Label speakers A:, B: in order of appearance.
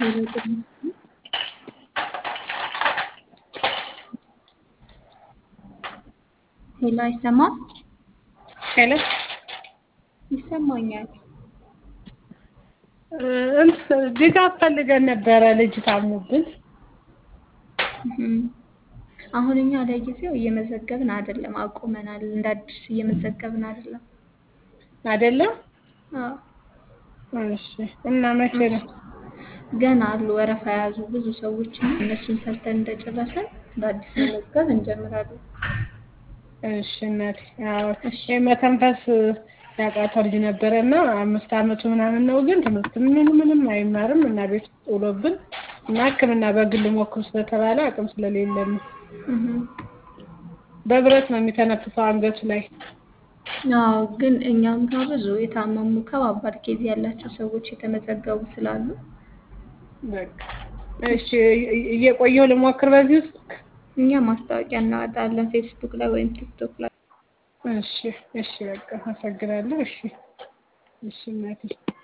A: ሄሎ ጤና ሄሎ አይሰማም?
B: ሄሎ
A: ይሰማኛል።
B: እንትን ድጋፍ ፈልገን ነበረ ልጅ ታሞብን።
A: እህም። አሁን እኛ ለጊዜው እየመዘገብን አይደለም፣ አቁመናል። እንደ አዲስ እየመዘገብን አይደለም።
B: አይደለም?
A: አዎ
B: እሺ። እና መቼ ነው?
A: ገና አሉ ወረፋ የያዙ ብዙ ሰዎች እና እነሱን ሰርተን እንደጨረስን በአዲስ መመዝገብ እንጀምራለን።
B: እሺ እናቴ። አዎ
A: እሺ።
B: የመተንፈስ ያቃተው ልጅ ነበረ እና አምስት አመቱ ምናምን ነው፣ ግን ትምህርት ምን ምንም አይማርም እና ቤት ውስጥ ውሎብን እና ሕክምና በግል ሞክሩ ስለተባለ አቅም ስለሌለን ነው።
A: እህም።
B: በብረት ነው የሚተነፍሰው አንገቱ ላይ።
A: አዎ ግን እኛም ጋር ብዙ የታመሙ ከባባድ ኬዝ ያላቸው ሰዎች የተመዘገቡ ስላሉ
B: በቃ እሺ፣ እየ- እየቆየሁ ልሞክር በዚህ ውስጥ።
A: እኛ ማስታወቂያ እናወጣለን ፌስቡክ ላይ ወይም ቲክቶክ ላይ።
B: እሺ፣ እሺ፣ በቃ አመሰግናለሁ። እሺ፣ እሺ እናቴ